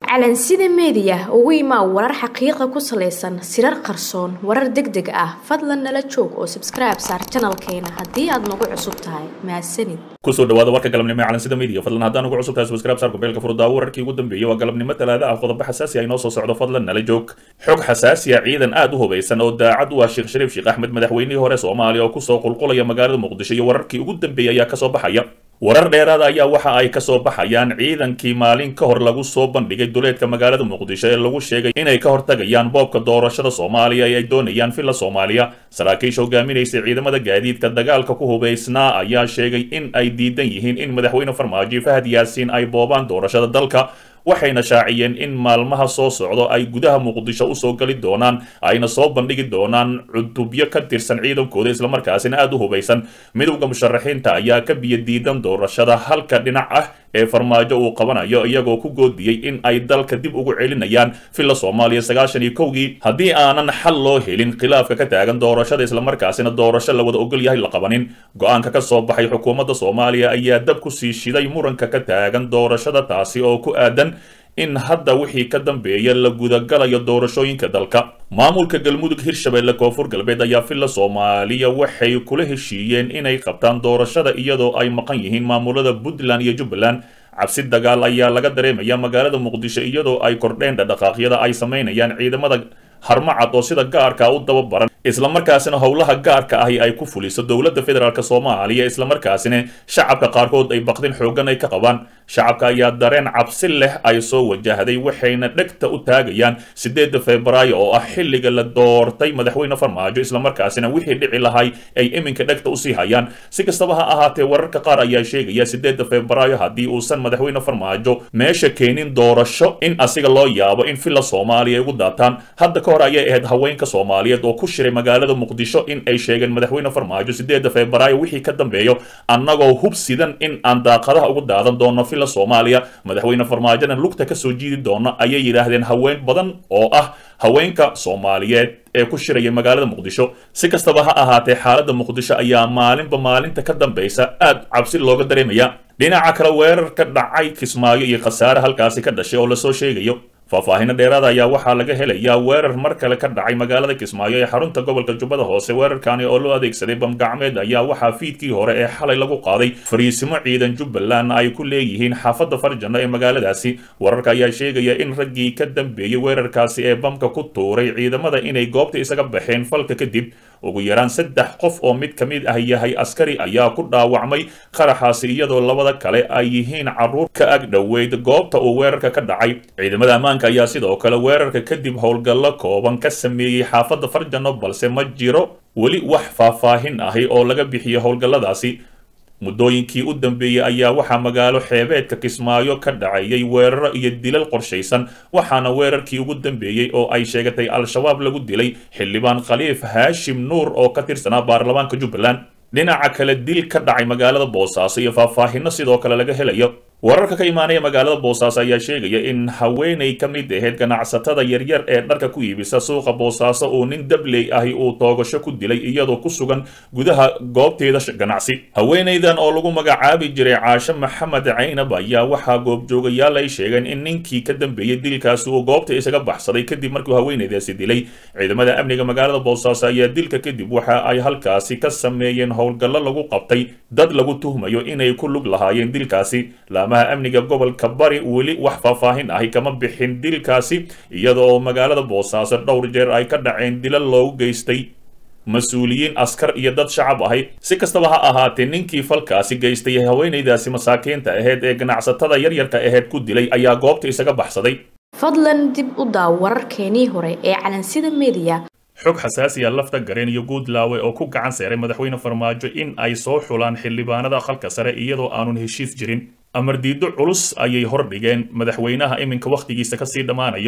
calansida meediya ugu imaa warar xaqiiqa ku salaysan sirar qarsoon warar deg deg ah fadlan nala joog oo sabskribe saar janalkeena haddii aad nagu cusub tahay mahadsanid kusoo dhawaada warka galabnimo ee calansida media fadlan haddaan ugu cusub tahay subscribe saar kubeelka furdaawo wararkii ugu dambeeyey waa galabnimo talaada ah qodobo xasaasi ah inoo soo socdo fadlan nala joog xog xasaasi ah ciidan aad u hubaysan oo daacad u ah sheekh shariif sheekh axmed madaxweynihii hore soomaaliya oo kusoo qulqulaya magaalada muqdisho iyo wararkii ugu dambeeyey ayaa kasoo baxaya warar dheeraada ayaa waxa ay kasoo baxayaan ciidankii maalin ka hor lagu soo bandhigay duleedka magaalada muqdisho ee lagu sheegay inay ka hortagayaan boobka doorashada soomaaliya ee ay doonayaan villa soomaaliya saraakiisha hogaaminaysay ciidamada gaadiidka dagaalka ku hubaysnaa ayaa sheegay in ay diidan yihiin in madaxweyne farmaajo fahad yaasiin ay boobaan doorashada dalka waxayna shaaciyeen in maalmaha soo socdo ay gudaha muqdisho usoo gali doonaan ayna soo bandhigi doonaan cutubyo ka tirsan ciidankooda islamarkaasina aada u hubaysan midowda musharaxiinta ayaa ka biyo diidan doorashada halka dhinac ah ee farmaajo uu qabanayo iyagoo ku goodiyey in ay dalka dib ugu celinayaan villa soomaaliya sagaashan iyo kowgii haddii aanan xal loo helin khilaafka ka taagan doorashada islamarkaasina doorasho la wada ogol yahay la qabanin go-aanka ka soo baxay xukuumadda soomaaliya ayaa dab ku sii shiday muranka ka taagan doorashada taasi oo ku aadan in hadda wixii ka dambeeya la gudagalayo doorashooyinka dalka maamulka galmudug hirshabelle koonfur galbeed ayaa villa soomaaliya waxay kula heshiiyeen inay qabtaan doorashada iyadoo ay maqan yihiin maamulada puntland iyo jubbaland cabsi dagaal ayaa laga dareemaya magaalada muqdisho iyadoo ay kordheen dhadhaqaaqyada ay samaynayaan ciidamada harmacad oo sida gaarka u dababaran islamarkaasina howlaha gaarka ahi ay ku fuliso dowladda federaalk soomaaliya islamarkaasina shacabka qaarkood ay baqdin xoogan ay ka qabaan shacabka ayaa dareen cabsi leh ay soo wajahday waxayna dhegta u taagayaan sideedda febraayo oo ah xilliga la doortay madaxweyne farmaajo islamarkaasina wixii dhici lahay ay iminka dhegta usii hayaan si kastaba ha ahaatee wararka qaar ayaa sheegaya sideedda febraayo haddii uusan madaxweyne farmaajo meesha keenin doorasho in asiga loo yaabo in villa soomaaliya ay ugu daataan hadda ka hor ayay ahayd haweenka soomaaliyeed oo ku shiray magaalada muqdisho in ay sheegeen madaxweyne farmaajo sideedda febraayo wixii ka dambeeyo annagoo hub sidan in aan daaqadaha ugu daadan doono villa soomaaliya madaxweyne farmaajona lugta kasoo jiidi doono ayay yidhaahdeen haween badan oo ah haweenka soomaaliyeed ee ku shiraya magaalada muqdisho si kastaba ha ahaatee xaaladda muqdisho ayaa maalinba maalinta ka dambaysa aad cabsi looga dareemaya dhinaca kale weerar ka dhacay kismaayo iyo khasaare halkaasi ka dhashay oo lasoo sheegayo faahfaahino dheeraada ayaa waxaa laga helayaa weerar mar kale ka dhacay magaalada kismaayo ee xarunta gobolka jubbada hoose weerarkani oo loo adeegsaday bamgacmeed ayaa waxaa fiidkii hore ee xalay lagu qaaday fariisimo ciidan jubbaland ay ku leeyihiin xaafadda farjano ee magaaladaasi wararka ayaa sheegaya in raggii ka dambeeyey weerarkaasi ee bamka ku tuuray ciidamada inay goobta isaga baxeen falka kadib ugu yaraan saddex qof oo mid ka mid ah yahay askari ayaa ku dhaawacmay qaraxaasi iyadoo labada kale ay yihiin carruur ka ag dhoweyd goobta uu weerarka ka dhacay ciidamada ammaanka ayaa sidoo kale weerarka kadib howlgallo kooban ka sameeyey xaafadda farjano balse ma jiro weli wax faahfaahin ahi oo laga bixiyo howlgalladaasi muddooyinkii u dambeeyey ayaa waxaa magaalo xeebeedka kismaayo ka dhacayay weeraro iyo dilal qorshaysan waxaana weerarkii ugu dambeeyey oo ay sheegatay al-shabaab lagu dilay xildhibaan khaliif haashim nuur oo ka tirsanaa baarlamaanka jubbaland dhinaca kale dil ka dhacay magaalada boosaaso iyo faahfaahino sidoo kale laga helayo wararka ka imaanaya magaalada boosaaso ayaa sheegaya in haweenay ka mid ahayd ganacsatada yaryar ee dharka ku iibisa suuqa boosaaso uu nin dabley ahi uu toogasho ku dilay iyadoo ku sugan gudaha goobteeda ganacsi haweenaydan oo lagu magacaabi jiray caashe maxamed caynab ayaa waxaa goobjoogayaal ay sheegeen in ninkii ka dambeeyey dilkaasi uu goobta isaga baxsaday kadib markuu haweenaydaasi dilay ciidamada amniga magaalada boosaaso ayaa dilka kadib waxa ay halkaasi ka sameeyeen howlgallo lagu qabtay dad lagu tuhmayo inay ku lug lahaayeen dilkaasi laamaha amniga gobolka bari weli wax faahfaahin ahi kama bixin dilkaasi iyada oo magaalada boosaaso dhowr jeer ay ka dhaceen dilal loogu geystay mas-uuliyiin askar iyo dad shacab ahi si kastaba ha ahaatee ninkii falkaasi geystay haweenaydaasi masaakiinta aheyd ee ganacsatada yaryarka aheyd ku dilay ayaa goobta isaga baxsaday fadlan dib u daaw wararkeenii hore ee calansida meediya xog xasaasiya lafta gareen iyo guudlaawe oo ku gacan seeray madaxweyne farmaajo in ay soo xulaan xildhibaanada aqalka sare iyadoo aanun heshiis jirin amar diido culus ayay hordhigeen madaxweynaha iminka wakhtigiisa kasii dhammaanayo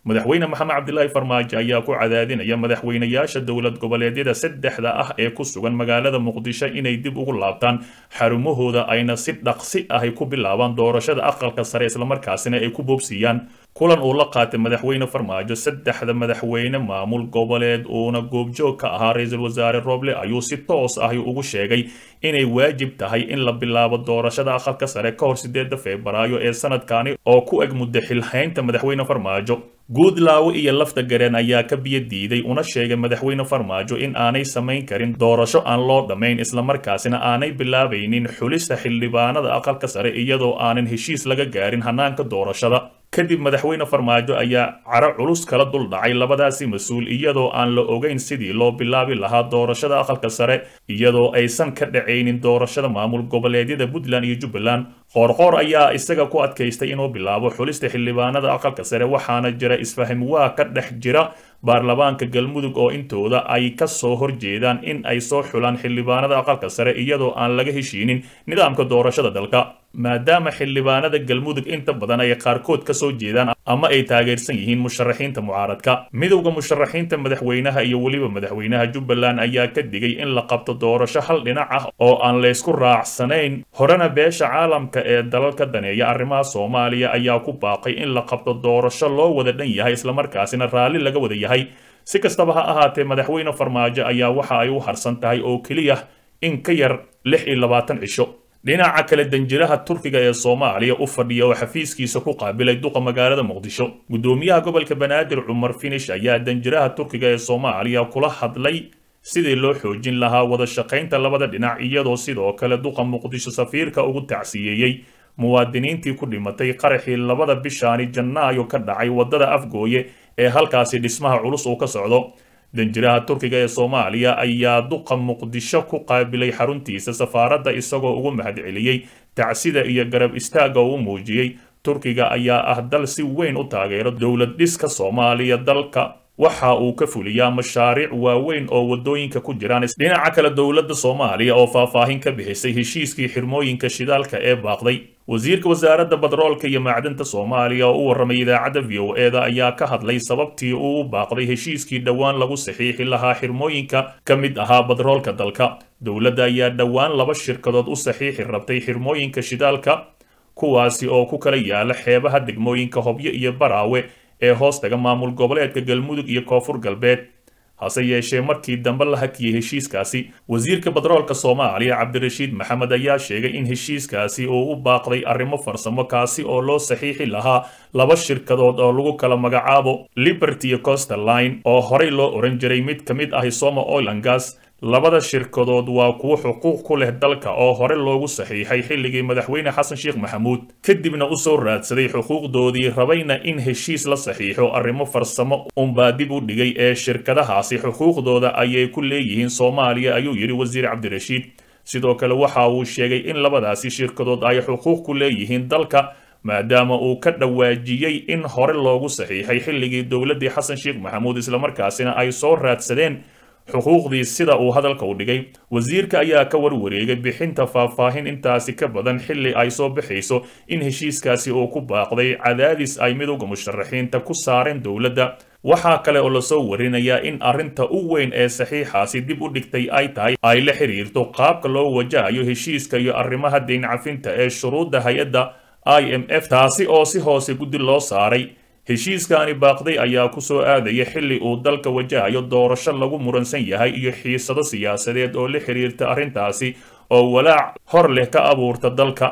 madaxweyne maxamed cabdilaahi farmaajo ayaa ku cadaadinaya madaxweynayaasha dowlad goboleedyada saddexda ah ee ku sugan magaalada muqdisho inay dib ugu laabtaan xarumahooda ayna si dhaqsi ahy ku bilaabaan doorashada aqalka sare islamarkaasina ay ku boobsiiyaan kulan uu la qaatay madaxweyne farmaajo saddexda madaxweyne maamul goboleed uuna goobjoog ka ahaa ra-iisul wasaare roble ayuu si toos ahi ugu sheegay inay waajib tahay in la bilaabo doorashada aqalka sare ka hor sideeda febraayo ee sanadkani oo ku eg muddo xilhaynta madaxweyne farmaajo guudlaawo iyo lafta gareen ayaa ka biyo diiday una sheegay madaxweyne farmaajo in aanay samayn karin doorasho aan loo dhammayn islamarkaasina aanay bilaabaynin xulista xildhibaanada aqalka sare iyadoo aanan heshiis laga gaarin hanaanka doorashada kadib madaxweyne farmaajo ayaa caro culus kala dul dhacay labadaasi mas-uul iyadoo aan la ogeyn sidii loo bilaabi lahaa doorashada aqalka sare iyadoo aysan ka dhacaynin doorashada maamul goboleedyada puntland iyo jubbaland qoorqoor ayaa isaga ku adkaystay inuu bilaabo xulista xildhibaanada aqalka sare waxaana jira isfaham waa ka dhex jira baarlamaanka galmudug oo intooda ay ka soo horjeedaan in ay soo xulaan xildhibaanada aqalka sare iyadoo aan laga heshiinin nidaamka doorashada dalka maadaama xildhibaanada galmudug inta badan ay qaarkood ka soo jeedaan ama ay taageersan yihiin musharaxiinta mucaaradka midowda musharaxiinta madaxweynaha iyo weliba madaxweynaha jubbaland ayaa ka digay in la qabto doorasho hal dhinac ah oo aan laysku raacsanayn horena beesha caalamka ee dalalka daneeya arrimaha soomaaliya ayaa ku baaqay in la qabto doorasho loo wada dhan yahay islamarkaasina raalli laga wada yahay si kastaba ha ahaatee madaxweyne farmaajo ayaa waxa ay u harsan tahay oo keliya in ka yar lix iyo labaatan cisho dhinaca kale danjiraha turkiga ee soomaaliya u fadhiya oo xafiiskiisa ku qaabilay duqa magaalada muqdisho gudoomiyaha gobolka banaadir cumar finish ayaa danjiraha turkiga ee soomaaliya kula hadlay sidii loo xoojin lahaa wada shaqaynta labada dhinac iyadoo sidoo kale duqa muqdisho safiirka ugu tacsiyeeyey muwaadiniintii ku dhimatay qaraxii labada bishaani janaayo ka dhacay waddada afgooye ee halkaasi dhismaha culus uu ka socdo danjiraha turkiga ee soomaaliya ayaa duqa muqdisho ku qaabilay xaruntiisa safaaradda isagoo ugu mahadceliyey tacsida iyo garab istaagga uu muujiyey turkiga ayaa ah dal si weyn u taageero dowlad dhiska soomaaliya dalka waxa uu ka fuliyaa mashaariic waaweyn oo waddooyinka ku jiraan dhinaca kale dowladda soomaaliya oo faahfaahin ka bixisay heshiiskii xirmooyinka shidaalka ee baaqday wasiirka wasaaradda badroolka iyo macdinta soomaaliya oo u warramay idaacadda v o eda ayaa ka hadlay sababtii uu u baaqday heshiiskii dhowaan lagu saxiixi lahaa xirmooyinka ka mid ahaa badroolka dalka dowladda ayaa dhowaan laba shirkadood u saxiixi rabtay xirmooyinka shidaalka kuwaasi oo ku kala yaala xeebaha degmooyinka hobyo iyo baraawe ee hoostaga maamul goboleedka galmudug iyo koonfur galbeed hase yeeshee markii dambe la hakiyey heshiiskaasi wasiirka badroolka soomaaliya cabdirashiid maxamed ayaa sheegay in heshiiskaasi uu u baaqday arrimo farsamo kaasi oo loo saxiixi lahaa laba shirkadood oo lagu kala magacaabo liberty iyo coster line oo horey loo oran jiray mid ka mid ahi soma oil and gas labada shirkadood waa kuwo xuquuq ku leh dalka oo hore loogu saxiixay xilligii madaxweyne xasan sheekh maxamuud kadibna u soo raadsaday xuquuqdoodii rabayna in heshiis la saxiixo arrimo farsamo unbaa dib u dhigay ee shirkadahaasi xuquuqdooda ayay ku leeyihiin soomaaliya ayuu yidhi wasiir cabdirashiid sidoo kale waxa uu sheegay in labadaasi shirkadood ay xuquuq ku leeyihiin dalka maadaama uu ka dhawaajiyey in hore loogu saxiixay xilligii dowladdii xasan sheekh maxamuud islamarkaasina ay soo raadsadeen xuquuqdii sida uu hadalka u dhigay wasiirka ayaa ka warwareegay bixinta faahfaahin intaasi ka badan xilli ay soo baxayso in heshiiskaasi uu ku baaqday cadaadis ay midowda musharaxiinta ku saareen dowladda waxaa kale oo lasoo warinayaa in arrinta u weyn ee saxiixaasi dib u dhigtay ay tahay ay la xiriirto qaabka loo wajahayo heshiiska iyo arrimaha deyn cafinta ee shuruudda hay-adda i m f taasi oo si hoose guddi loo saaray heshiiskaani baaqday ayaa ku soo aadaya xilli uu dalka wajahayo doorasho lagu muransan yahay iyo xiisado siyaasadeed oo la xiriirta arrintaasi oo walaac hor leh ka abuurta dalka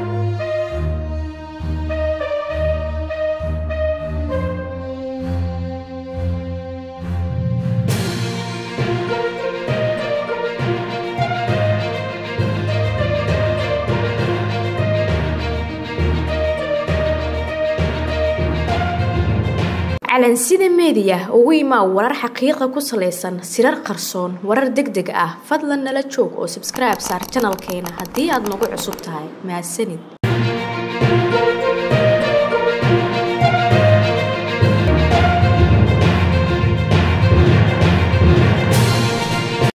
calansida meediya ugu imaa warar xaqiiqa ku salaysan sirar qarsoon warar deg deg ah fadlan nala joog oo sabskribe saar janalkeena haddii aad nagu cusub tahay mahadsanid